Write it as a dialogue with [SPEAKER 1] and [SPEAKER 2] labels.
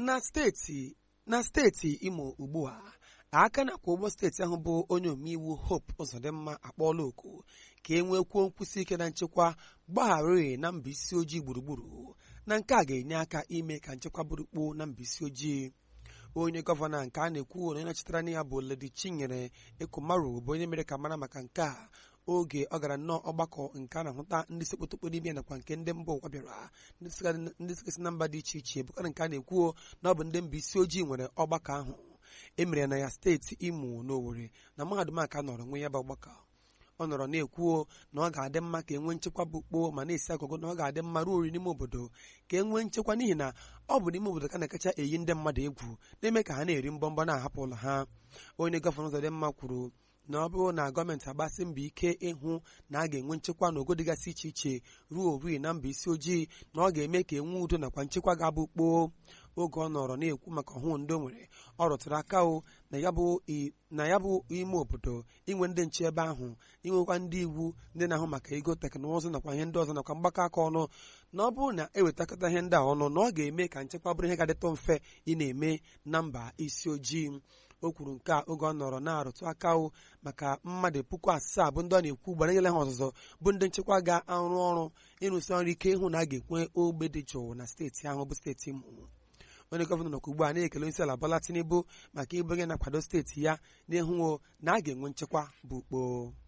[SPEAKER 1] na steeti na steeti imo ugbu a aka na-akwa ụgbọ steeti ahụ bụ onye omeiwu hope ụzọdịmma akpọọla oku ka e nwekwuo nkwụsị ike na nchekwa gbagharị na mba isi ojii gburugburu na nke a ga-enye aka ime ka nchekwa burukpo na mba isi ojii onye gọvanọ nke a na-ekwu na onye nọchitere anya ya bụ Ledi Chinyere Ekumaru bụ onye mere ka mara maka nke a oge ọ gara nnọọ ọgbakọ nke a na-ahụta ndị sekpotokpo n'ime nakwa nke ndị mba ụwa bịara ndị sikesi na mba dị iche iche bụkara nke a na-ekwuo na ọ bụ ndị mba isi ojii nwere ọgbakọ ahụ emere na ya steeti Imo na Owerri na mahadum aka nọrọ nwe ya bụ ọgbakọ ọ nọrọ na-ekwuo na ọ ga-adị mma ka enwee nchekwa bụ kpoo ma na-esi agụgụ na ọ ga-adị mma ruo ori n'ime obodo ka e nwee nchekwa n'ihi na ọ bụ n'ime obodo ka na-akacha eyi ndị mmadụ egwu na-eme ka ha na-eri mbọmbọ na-ahapụ ụlọ ha onye gọvanọ Uzodimma kwuru na ọ bụrụ na gọọmenti agbasi mbọ ike ịhụ na a ga-enwe nchekwa na ogo dịgasị iche iche ruo ori na mba isi ojii na ọ ga-eme ka enwe udo nakwa nchekwa ga-abụ kpoo oge ọ nọrọ na-ekwu maka ọhụụ ndị o nwere ọ rụtụrụ aka o na ya bụ ime obodo inwe ndị nche ebe ahụ inwekwa ndị iwu ndị na-ahụ maka ego teknụzụ nakwa ihe ndị ọzọ nakwa mgbakọ aka ọnụ na ọ bụrụ na ewetakọta ihe ndị a ọnụ na ọ ga-eme ka nchekwa bụrụ ihe ga-adịtụ mfe ị na-eme na mba isi ojii o kwuru nke a oge ọ nọrọ na-arụtụ aka o maka mmadụ puku asaa bụ ndị ọ na-ekwu gbara nyela ha ọzụzụ bụ ndị nchekwa ga-arụ ọrụ ịrụsi ọrụ ike ịhụ na a ga-ekwe ogbe dị jụụ na steeti ahụ bụ steeti Imo onye gọvanọ nọkwa ugbu a na-ekele onye isi ala Bola Tinubu maka ịbụ onye na-akwado steeti ya n'ịhụ na a ga-enwe nchekwa bụ ukpo